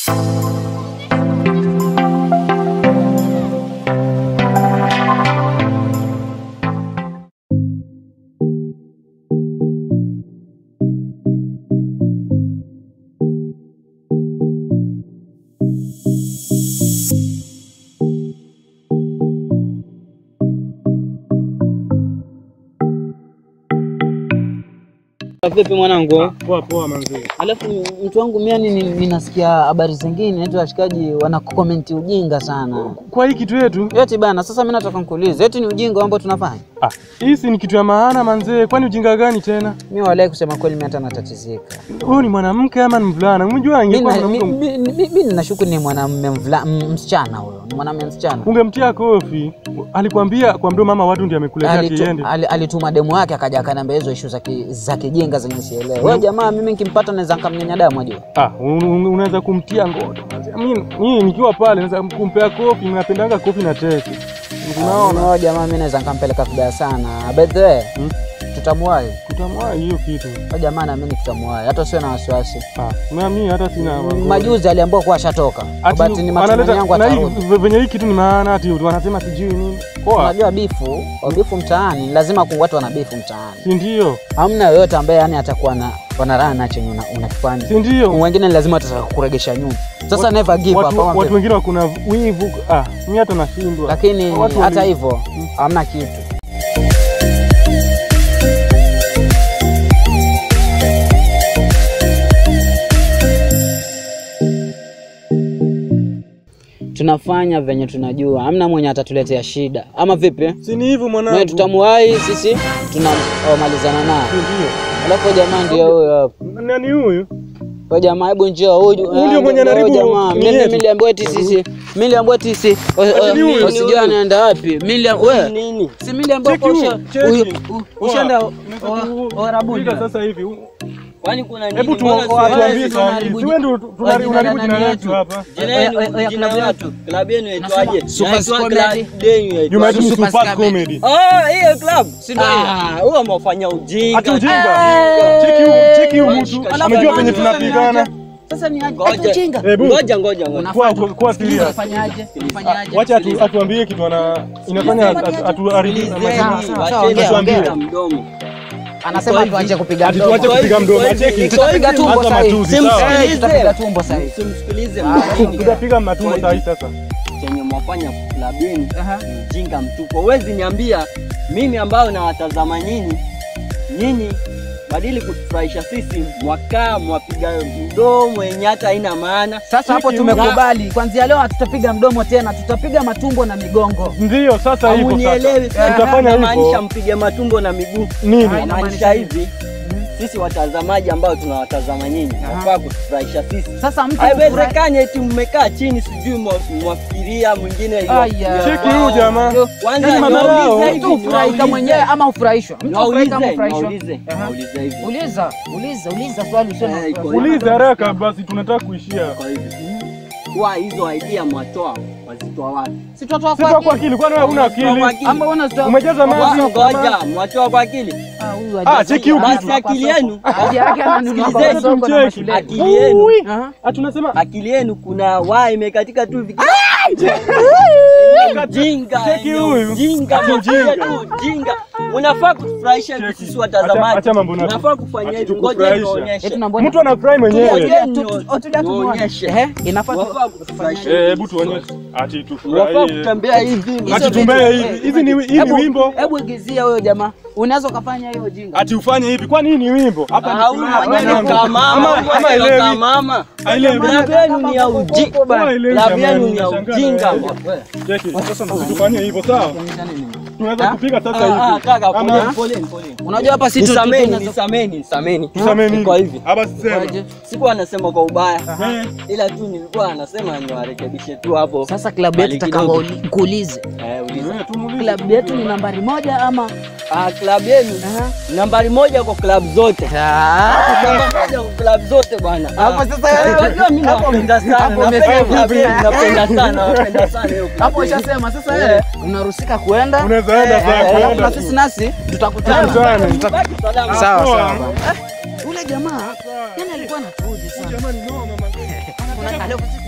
Vipi mwanangu? Poa poa manzi. Alafu mtu wangu mimi yani ninasikia habari zingine eti washikaji wanakomenti ujinga sana. Kwa hii kitu yetu Eti bana, sasa mimi nataka nikuulize, eti ni ujinga ambao tunafanya? ah, hii si ni kitu ya maana manzee, kwani ujinga gani tena? Mimi walai kusema kweli mimi hata natatizika. Huyu ni mwanamke ama ni mvulana? Umejua Mimi angekuwa na- mi- mwanamke mi- mi- mi ninashuku ni mwanamume mvula- m- msichana huyo, ni mwanamume msichana. ungemtia kofi. Alikwambia kwa mdomo mama watu ndiye amekuletea Alitu- kiende. ali- Alituma demu yake akaja akaniambia hizo issue za ki- za kijinga zenye sielewi. Wewe jamaa, mimi nikimpata naweza nikamnyonya damu ajua. Ah, un- un- unaweza kumtia ngodo. Mimi mimi nikiwa pale naweza kumpea kofi, napendanga kofi na teke. Unaona? Unaona jamaa, mimi naweza nikampeleka vibaya sana. By the way, Hmm? tutamwahi. Kutamwa hiyo kitu. Kwa jamaa na mimi tutamwahi. Hata usiwe na wasiwasi. Ah, na mimi hata sina Majuzi aliambiwa kuwa ashatoka. Ati But ni matumaini yangu na hii atarudi. venye hii kitu ni maana ati wanasema sijui nini. Poa. Unajua bifu, bifu mtaani, lazima ku watu wana bifu mtaani. Si ndio? Hamna yoyote ambaye yani atakuwa na wanaraha na chenye una- unakifanya. Si ndio? Wengine ni lazima watataka kukuregesha nyuma. Sasa never give up. watu, ama watu vipi? wengine wakuna wivu ah, mi hata nashindwa. Lakini Watu hata wali- hivyo hamna kitu. Tunafanya venye tunajua, hamna mwenye atatuletea shida, ama vipi? si ni hivyo Naye mwanangu, tutamuwahi sisi, tunamalizana naye. Si ndio? Alafu jamaa ndio huyo hapo. Nani huyu? Kwa jamaa hebu njoo huyu. Huyu ndio mwenye ndio anaharibu jamaa. nini Mimi yetu. niliambiwa eti sisi. Mimi niliambiwa eti sisi. Ati ni huyu? Usijua anaenda wapi. Mimi niliambiwa Nini? Si mimi niliambiwa Cheki kwa huyu, usha. cheki. huyu- u- Ushaenda Unaweza Warabuni. kupiga sasa hivi. Kwani kuna nini? Hebu tu Mbona si- watu tuambie wewe saa hii. unaharibu Si wewe ndio tu- tunaharibu jina la unaharibu jina nani letu yetu? hapa. Jina Oya, yenu, oya, oya, jina klabu watu. Klabu yenu yaitwaje? Super Yaitwa Squad klabu Lady. yenu Juma yetu yaitwaje? ni Super super Scam. comedy. Ah, hiyo club. Si ndio hiyo? Ah, huwa amefanya ujinga. Ati ujinga. Eh. Cheki huyu, cheki huyu Alafu mtu. alafu Amejua alafu penye alafu tunapigana. Sasa ni aje? Ngoja. Ati ujinga. Hebu Ngoja ngoja ngoja. kwa kwa- kwa serious. Unafanyaje? Unafanyaje? Wacha atu- atuambie kitu ana inafanya atu- atuharibu. Sikilizeni, Sawa, sawa, wacheni ongea, kupiga ongea. mdomo. Anasema Iko tuache hivi. kupiga Ati mdomo. tuache kupiga mdomo. Acheki. Tutapiga tumbo Anza sasa hivi. matusi, sawa. Simsikilize. Eh, tutapiga tumbo sasa hivi. Simsikilize Ah, mwingine. Tutapiga matumbo saa hii sasa. Chenye mwafanya klabu yenu Aha. ni ujinga mtupu. Huwezi niambia mimi ambayo nawatazama nyinyi, nyinyi badili kutufurahisha sisi, mwakaa mwapiga mdomo yenye hata haina maana. Sasa hapo Cheki, tumekubali. Kuanzia leo hatutapiga mdomo tena, tutapiga matumbo na migongo. Ndio sasa hivyo Hamunielewi sasa. sasa, Tutafanya namaanisha hivyo. mpige matumbo na miguu. Nini? Hai. Namaanisha hivi, sisi watazamaji ambao tunawatazama nyinyi, Aha. wafaa kutufurahisha sisi. Sasa mtu Haiwezekani eti mmekaa chini, sijui mwa- mwafikiria mwingine Aya. Cheki huyu jamaa. Kwanza Yaani madharau. niwaulize mtu hivi, ufurahika niwaulize. mwenyewe ama ufurahishwa. Mtu ufurahika ama Niwaulize, ufurahishwa. niwaulize, Aha. niwaulize hivi. Uliza, uliza, uliza swali usio na Eh, iko wasiwasi. Uliza haraka basi tunataka kuishia. Kwa hivi. Kwa hizo idea mwatoa wazitoa wapi? Si tutatoa Sitoa kwa akili, kwani wewe huna Wazitoa kwa akili? Ama unazitoa Umejaza maji. Wa- Ngoja, mwatoa kwa akili. Ah, huyu Ah, hajazi- cheki huyu hana kitu. kwa Akili soko. yenu. Akili yake ananunua kwa Sikilizeni, soko na tumcheki. mashuleni. Akili yenu, Aha. Ah, tunasema akili yenu kuna waa imekatika tu hivi. Ujinga, Cheki yenye huyu. ujinga, Ati ujinga ujinga. tu, ujinga. Unafaa kutufurahisha hivi Cheki. sisi Acha- watazamaji. acha mambo na- Unafaa kufanya ati hivi. Ngoja tukufurahisha. niwaonyeshe. Eti tunaambia- mtu anafurahi mwenyewe. Ngoja Tu- tu- tu- tulia tumuone. nionyeshe. Ehe, inafaa tu- Wafaa kutufurahisha. Eh, hebu tuonyeshe. Ati Unafaa tufurahie. kutembea hivi. Hizo Ati vitu- tumbee hivi. eh, Hizi ni hii ni Hebu- wimbo. Hebu igizia huyo jamaa. Unaweza ukafanya hiyo jinga. Ati ufanye hivi. Kwani hii ni wimbo? Hapa Ah, huyu mwenyewe ni Ama- kama mama, ama- huyu ama mwenyewe ni elewi. kama mama. Haelewi. Klabu yenu ni ya ujinga. Ama elewi Klabu jamani, yenu ni ya nashangaa ujinga. na wewe. Cheki, sasa msitufanye hivyo sawa? Tunaweza kupiga sasa Ah, ah, hivi. kaka, Ama- poleni, poleni, poleni. Unajua hapa si tu- Nisameni, tu- nisameni, nisameni. Tusameni. Kwa hivi. Hapa sisema. Kwaje? Sikuwa anasema kwa ubaya. Eh, Ila tu nilikuwa anasema niwarekebishe tu hapo. Sasa klabu yetu Mali takamba kidogo. nikuulize. Eh, uliza. eh, tumuulize. Klabu yetu ni nambari moja ama Ah, klabu yenu Aha. nambari moja kwa klabu zote. Namba moja kwa klabu zote bwana. Hapo Ah. sasa- Eh, unajua mimi hapo- napenda sana. hapo Napenda umesema klabu yenu, vipi? napenda sana, napenda sana hiyo klabu hapo yenu. ushasema sasa Eh. wewe unarusika kuenda Unaweza enda Eh, sasa. eh, alafu na kwenda. sisi nasi tutakutana. Tukutane. Tuta- Baki salama. Sawa Poa. sawa. bwana. Eh, Ule jamaa yani alikuwa anatuuzi sana. Jamani, noma, man. Kuna- alafu sisi